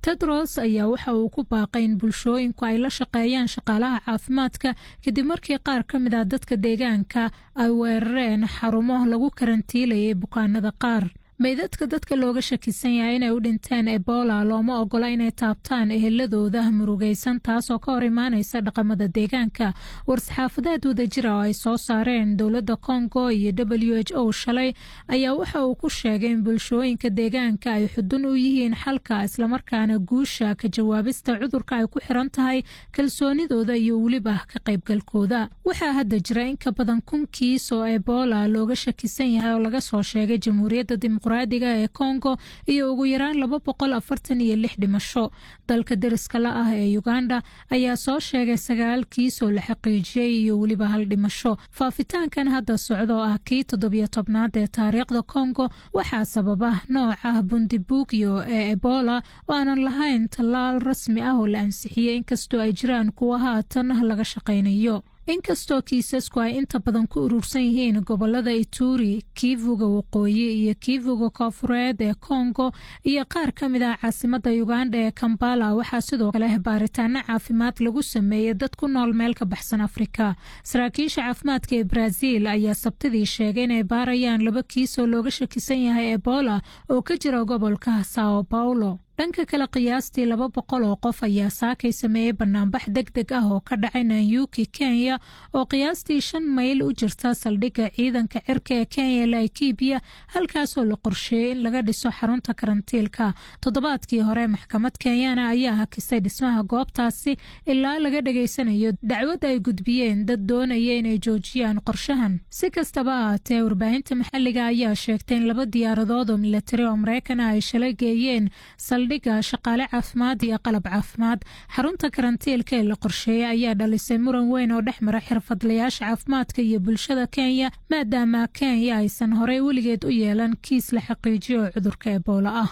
tedros ayaa waxa uu ku baaqay in bulshooyinku ay la shaqeeyaan shaqaalaha caafimaadka kadib markii qaar ka mid ah dadka deegaanka ay weerareen xarumo lagu karantiilayay bukaanada qaar meydadka dadka looga shakisan yahay inay u dhinteen ebola looma ogola inay taabtaan eheladooda murugaysan taasoo ka hor imaanaysa dhaqamada deegaanka war-saxaafadeed wadajira oo ay soo saareen dowladda kongo iyo w h o shalay ayaa waxa uu ku sheegay in bulshooyinka deegaanka ay xudun u yihiin xalka islamarkaana guusha ka jawaabista cudurka ay ku xiran tahay kalsoonidooda iyo weliba ka qaybgalkooda waxaa hadda jira in ka badan kun kiis oo ebola looga shakisan yahay oo laga soo sheegay jamhuuriyadda dimuqraadiga ee kongo iyo ugu yaraan laba boqol afartan iyo lix dhimasho dalka deriska la ah ee uganda ayaa soo sheegay sagaal kiis oo la xaqiijiyey iyo weliba hal dhimasho faafitaankan hadda socda oo ah kii toddobiyo tobnaad ee taariikhda kongo waxaa sababa nooca bundibugyo ee ebola oo aanan lahayn tallaal rasmi ah oo la ansixiyey inkastoo ay jiraan kuwa haatan laga shaqaynayo inkastoo kiisasku ay inta badan ku urursan yihiin gobolada ituri kiivuga waqooyi iyo kiivuga koofureed ee kongo iyo qaar ka mid ah caasimada uganda ee kambala waxaa sidoo kale baaritaano caafimaad lagu sameeyey dad ku nool meel ka baxsan afrika saraakiisha caafimaadka ee brazil ayaa sabtidii sheegay inay baarayaan laba kiis oo looga shakisan yahay ebola oo ka jira gobolka sao paulo dhanka kale qiyaastii laba boqol oo qof ayaa saakay sameeyey banaanbax deg deg ah oo ka dhacay nanyuki kenya oo qiyaastii shan mayl u jirta saldhigga ciidanka cirka ee kenya laikibiya halkaasoo la qorsheeyey in laga dhiso xarunta karantiilka toddobaadkii hore maxkamad kenyana ayaa hakisay dhismaha goobtaasi ilaa laga dhegaysanayo dacwad ay gudbiyeen dad doonaya inay joojiyaan qorshahan si kastaba ahaatee warbaahinta maxalliga ayaa sheegtay in laba diyaaradood oo milatari oo mareykanah ay shalay geeyeen dhiga shaqaale caafimaad iyo qalab caafimaad xarunta karantiilka ee la qorsheeyey ayaa dhalisay muran weyn oo dhex mara xirfadlayaasha caafimaadka iyo bulshada kenya maadaama kenya aysan horey weligeed u yeelan kiis la xaqiijiyo oo cudurka ebola ah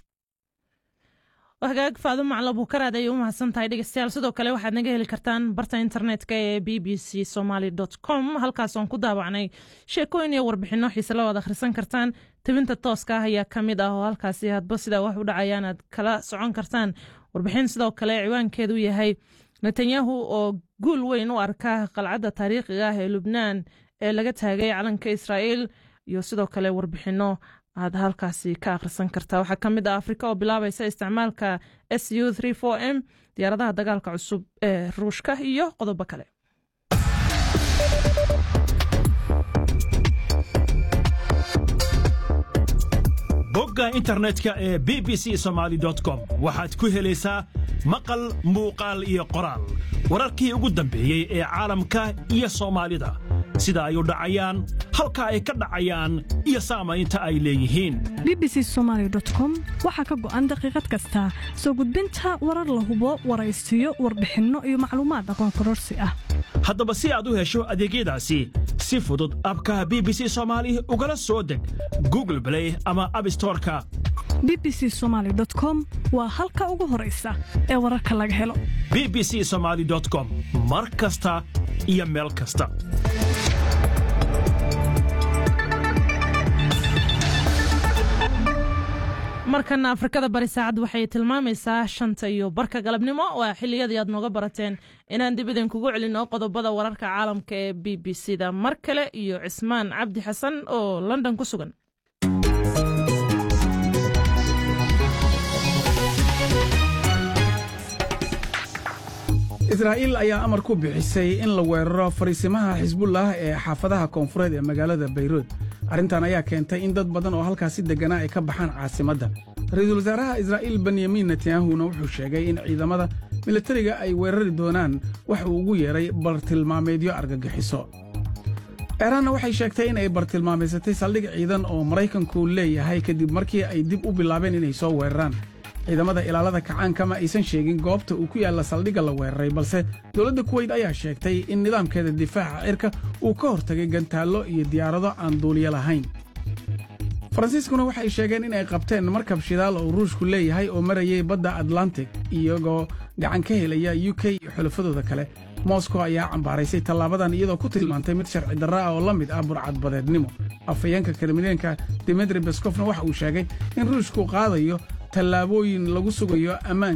hagaag faado maclo buukaraad ayay u mahadsan tahay dhegeystayaal sidoo kale waxaad naga heli kartaan barta internetka ee b b c somaly com halkaas oon ku daabacnay sheekooyin iyo warbixinno xiise la waad akhrisan kartaan tebinta tooska ah ayaa ka mid ah oo halkaasi hadba sidaa wax u dhacayaan aad kala socon kartaan warbixin sidoo kale ciwaankeedu yahay netanyahu oo guul weyn u arka qalcadda taariikhiga ah ee lubnaan ee laga taagay calanka israa'iil iyo sidoo kale warbixinno aad halkaasi ka akhrisan kartaa waxaa ka mid ah afrika oo bilaabaysa isticmaalka s u m diyaaradaha dagaalka cusub ee ruushka iyo qodobo kale bogga internetka ee b b c somaly com waxaad ku helaysaa maqal muuqaal iyo qoraal wararkii ugu dambeeyey ee caalamka iyo soomaalida sida ay u dhacayaan halka ay ka dhacayaan iyo saamaynta ay leeyihiin b b c somaly com waxaa ka go'an daqiiqad kasta soo gudbinta warar la hubo waraysiyo warbixinno iyo macluumaad aqoon kororsi ah haddaba si aad u hesho adeegyadaasi si fudud abkaha b b c soomaali ugala soo deg google blay ama abstoreka b b c somaly com waa halka ugu horaysa ee wararka laga helo b b c somaly com mar kasta iyo meel kasta markana afrikada bari saacad waxay tilmaamaysaa shanta iyo barka galabnimo waa xiliyadii aad nooga barateen inaan dib idinkugu celino qodobada wararka caalamka ee b b c da mar kale iyo cismaan cabdi xasan oo london ku sugan israa'iil ayaa amar ku bixisay in la weeraro fariisimaha xisbullah ee xaafadaha koonfureed ee magaalada bayruud arrintan ayaa keentay in dad badan oo halkaasi degganaa ay ka baxaan caasimadda ra-iisul wasaaraha israa'iil benyamin netanyahuna wuxuu sheegay in ciidamada milatariga ay weerari doonaan wax uu ugu yeedhay bartilmaameedyo argagixiso eeraanna waxay sheegtay in ay bartilmaamaysatay saldhig ciidan oo maraykanku leeyahay kadib markii ay dib u bilaabeen inay soo weeraraan ciidamada ilaalada kacaanka ma aysan sheegin goobta uu ku yaalla saldhigga la weeraray balse dowladda kuweyt ayaa sheegtay in nidaamkeeda difaaca cirka uu ka hortagay gantaallo iyo diyaarado aan duuliyo lahayn faransiiskuna waxay sheegeen in ay qabteen markab shidaal oo ruushku leeyahay oo marayay badda atlantic iyagoo gacan ka helaya u k iyo xulafadooda kale moskow ayaa cambaaraysay tallaabadan iyadoo ku tilmaantay mid sharci darra ah oo la mid ah burcadbadeednimo afhayeenka kremleenka dimitri beskofna waxa uu sheegay in ruushku qaadayo tallaabooyin lagu sugayo ammaan